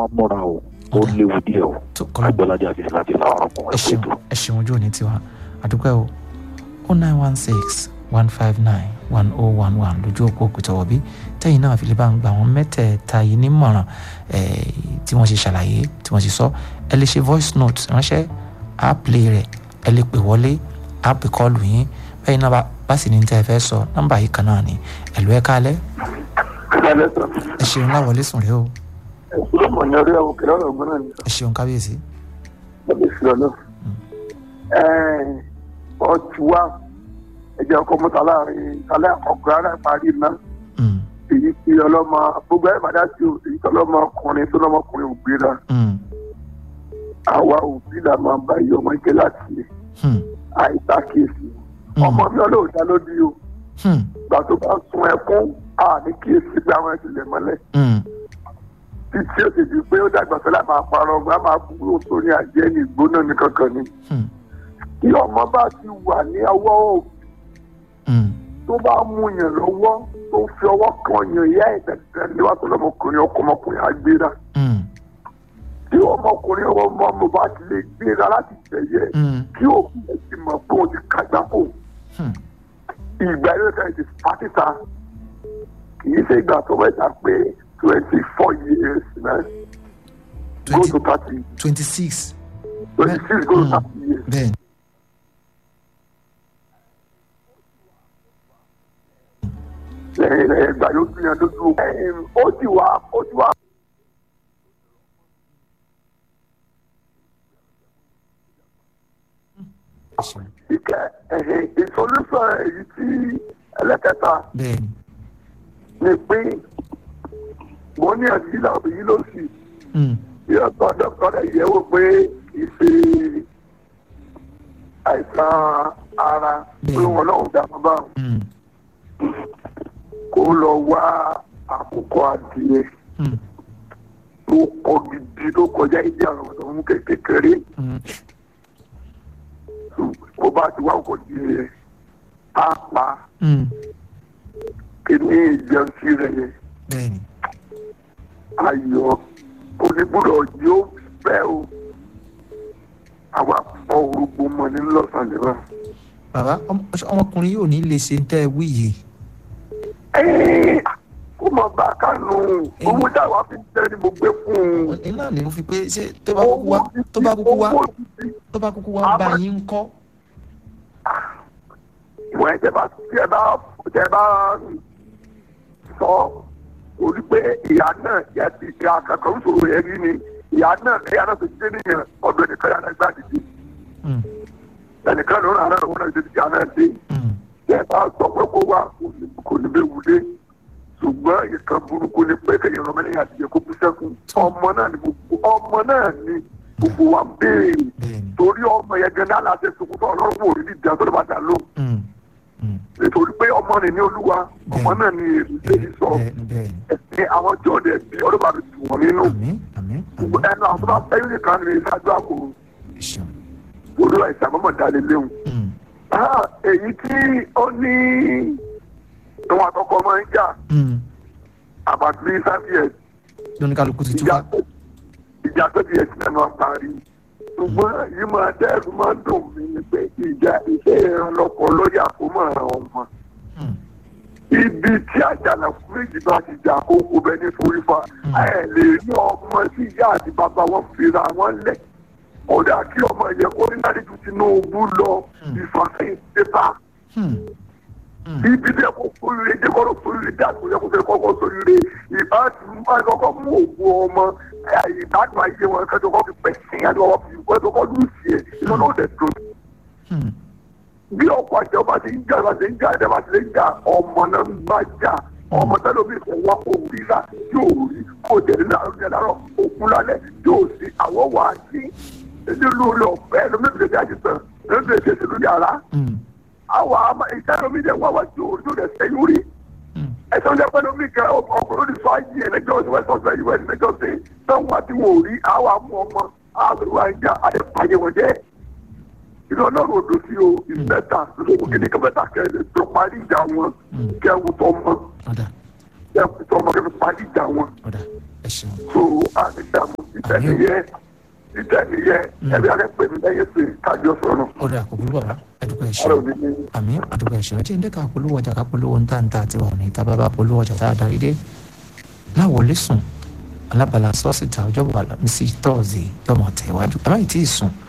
múra o ó Ọ̀dà. léwu díẹ̀ o tó kọ́lọ́ agbọ́ládé àti láti làwọn ẹ ọkùnrin ṣeun pẹ̀tù. ẹ ṣeun ojú òní tiwa àdúpẹ́ o o nine one six one five nine one oh one one lójú òpó òkútọ̀wọ̀ bí tẹ́yìn náà fi lè bá ń gba àwọn mẹ́tẹ̀ẹ̀ta yìí nímọ̀ràn eh, tí wọ́n ṣe ṣàlàyé tí wọ́n ṣe sọ ẹ lè ṣe voice note ránṣẹ́ á play rẹ̀ ẹ lè pè wọlé á pè kọ́ọ̀lù yín bẹ́ẹ̀ náà bá- bá sì ní tẹ́ ẹ fẹ́ sọ nọ́mbà yìí kan náà ni ẹ̀lú ẹ̀ kálẹ̀ ẹ ṣeun láwọlé sùn rẹ o ẹ̀sùn mọ̀ ní orí àwọn òkèlè ọ̀nà ọ̀gbọ́n náà ní ẹ ṣeun kábíyèsí ọ̀gbẹ́ sí ọ̀nà. ọtí wa ẹ̀jẹ̀ ọkọ̀ mọ́ta láàrin alẹ́ àkọ́kọ́ ara ìparí iná Mm, èyí tí ọlọ́mọ gbogbo ẹ̀ bàdá sí o èyí tí ọlọ́mọ ọkùnrin tó lọ́mọkùnrin ò gbéra mm, àwa òbí là máa ń bá iye ọmọ ike láti hmm, àìsàkíyèsí Mm. ọmọ mi ọlọ́ọ̀dá lódì o hmm, gbà tó bá sun ẹkún àní kíyèsí pé àwọn ẹ̀sìn lẹ̀ mọ́lẹ̀ hmm, títí ó ti di pé ó dàgbà sọ́lá máa parọ́ ọgbà máa kúrò sórí àjẹ́ ní ìgbóná ní kankan ni. hmm, tí ọmọ bá ti wà ní ọwọ́ òbí hmm, tó bá mú yàn lọ́wọ́ tó fi ọwọ́ kan yàn ìyá ẹ̀ tẹ̀tẹ̀ níwájú ọmọkùnrin ọkọ ọmọkùnrin á gbéra hmm, tí ọmọkùnrin ọmọ ọmọ bá ti lè gbéra láti tẹ̀yẹ hmm, kí òbí ẹ̀ ti mọ̀ pé òun ti kágbá kò hmm. ìgbà yóò tẹ̀ ti pàtìta kì í ṣe ìgbà tó mẹ́ta pé twenty four years náà go to thirty twenty six twenty six go to thirty years. bẹ́ẹ̀ lẹ́yìn lẹ́yìn ìgbà yóò gbìyànjú lójú ẹ̀yìn ó ti wá ó ti wá. ẹ ṣeun ìkẹ́ ẹ̀hìn ìsolúsọ èyí tí ẹlẹ́kẹta bẹ́ẹ̀ ni ni pé mo ní àdìsí làbí yìí ló sì Hmm, bí ọ̀tọ̀ dọ́kítọ̀ rẹ̀ yẹ̀ wò pé kì í ṣe àìsàn ara pé wọn náà dá bàbá hmm, kó lọ wá àkókò adìyẹ hmm, tó kọ gidi tó kọjá ìdí àwọn ọ̀dọ́ mú kékeré hmm. bó bá ti wá òkò adìyẹ á pa Hmm, kíní ìjẹun sí rẹ̀ yẹn. bẹ́ẹ̀ ni ayọ̀ onígbọ́dọ̀ yóò fẹ́ o àwa fọ orúkọ mọ ní lọ́sàn-án nígbà. bàbá ọmọ- ọmọkùnrin yóò ní lè ṣe ń tẹ́ ẹ wí yìí kó mọ bá a kánú owó táwa fi tẹ́ ni mo gbé fún un. iná ni mo fi pé ṣé tó bá kúkú wá tó bá kúkú wá tó bá kúkú wá bá yín ń kọ́ ìwọ̀n ẹ̀ tẹ́ bá tẹ́ bá tẹ́ bá sọ orí pé ìyá náà yẹ ti ìyá kankan ń sọ̀rọ̀ yẹn rí ni ìyá náà ẹ̀yà náà ti dé nìyẹn ọ̀dọ̀ ẹnìkan yàrá gbà dìde Hmm, ẹnìkan ló ń rà náà wọn náà ti di ìyá náà dé. hmm, tẹ́ bá sọ pé kó wá kò ní bẹ wulé ṣùgbọ́n ìkan burúkú ni pé kéèyàn ọmọ ẹlẹ́yìn àtijọ́ kó kú sẹ́kùn ọmọ náà ni gbogbo ọmọ náà ni gbogbo wa ń béèrè bẹ́ẹ̀ ni torí ọmọ yẹn gan náà láti sunkún fún ọlọ́run wò ní ìdá tó lè bá dà lóhùn Hmm, hmm, nítorí pé ọmọ rẹ̀ ní olúwa ọmọ náà ni èrè lè sọ bẹ́ẹ̀ ni bẹ́ẹ̀ ni ẹ̀sìn àwọn tí ò dẹ̀ bí ọdún bá fi tù wọ́n nínú àmín àmín gbogbo àmín ẹnu àwọn tó bá fẹ́ yóò nìkan ní ìṣáájú àpò ẹ ṣeun olúwa ìṣàmọ́mọ́ dalẹ̀ léwu. Hmm, Ah, èyí tí ó ní ìwọ̀n àkọ́kọ́ máa ń jà hmm. about three five years lóníkàlùkù ti ìjà túká ìjà tó ti ẹsìn náà máa parí ṣùgbọ́n yìí máa dẹ́rù máa ń dùn mí ni pé ìjà iṣẹ́ ìrànlọ́pọ̀ lórí àkómọ̀ ọmọ Hmm, ibi tí àjànàkú méjì bá ti jà kókó bẹ ní forífa ẹ lè rí ọmọ tí ìyá àti bàbá wọn fira wọn lẹ kódà kí ọmọ yẹn kó ní láti ju Tinubu lọ ìfàsẹ́yìn pépà hmm, ibi tí ẹ kó sóríire jẹ kọ́ ló sóríire dé àtúnṣe kó fẹ́ kọ́kọ́ sóríire ìbá tí mo máa kọ́kọ́ mú òògùn ọmọ ìbádùn ayé wọn kẹ́tọ́ kọ́ fi pẹ̀sìn àti ọwọ́ fi kẹ́tọ́ kọ́ lù sí ẹ̀ ìlànà ọ̀dẹ̀ tó. hmm. bí ọkọ̀ àti ọba ti ń jà bá ti ń jà ẹ̀dẹ̀ bá ti ń jà ọmọ náà ń bá jà ọmọ tẹ́lẹ̀ omi kò wá kó rírà yóò rí kó tẹ̀lé láàrúdẹ̀ láàrọ̀ òkun lálẹ́ yóò sí àwọ̀ wà á sí nínú ilé ọ̀fẹ́ lómi ìgbésẹ̀ àjẹsán lómi ìgbésẹ̀ lórí àrá Hmm, àwọn àmà ìtẹ́lómi dẹ̀ wá wá tí o tó dẹ̀ sẹ́yìn rí hmm. ẹsẹ̀ ọjọ́ pẹ́ lómi kan ọkùnrin ní sọ ayé ẹlẹ́jọ́ sí west ọ̀sẹ̀ us ẹlẹ́jọ́ sí táwọn àti wọn ò rí àwọn àmú ọmọ àwọn àwọn àjà àdèpàyẹ wọn jẹ́ ìlú ọlọ́run odò sí o ìmẹ́ta lóko kéde kẹfẹ́ta kẹlẹ́ tó parí ìjà wọn kẹwù tọmọ ọ̀dà kẹwù tọmọ kẹfẹ́ parí ìjà wọn ọ̀dà ẹ ṣeun tó àdìdàmú àmì ìtẹ̀nìyẹ ìtẹ̀nìyẹ ẹ̀bí akẹ́pẹ́ mi lẹ́yìn sí kájọ sọ̀rọ̀ ó dà kò burú bàbá àdúgbò ẹ̀ ṣe ọ̀rọ̀ mi ní àmì àdúgbò ẹ̀ ṣe ọjọ́ ìdẹ́ ká polówó ọjà ká polówó ńta ńta àti wà ní ìta bàbá polówó ọjà tá a darí dé láwọlé sùn alábàlá sọ́ọ̀sì ta ọjọ́ bàbá mi sí tọ́ọ̀sì yọmọ tẹ̀wájú àbáyé tí ì sùn